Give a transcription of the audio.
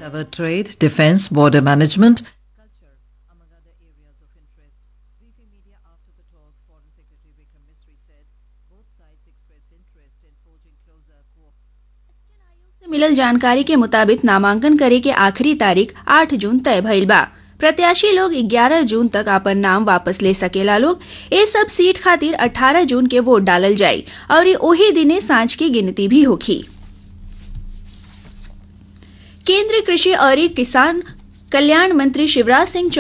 cover trade, defense, border management, culture, among other areas of interest. Briefing media after the talks, Foreign Secretary Vikram Misri said both sides expressed interest in forging closer cooperation. से मिलल जानकारी के मुताबिक नामांकन करे के आखिरी तारीख 8 जून तय भइल बा प्रत्याशी लोग 11 जून तक अपन नाम वापस ले सकेला लोग ए सब सीट खातिर 18 जून के वोट डालल जाई और ये ओही दिने सांझ की गिनती भी होखी केंद्रीय कृषि और किसान कल्याण मंत्री शिवराज सिंह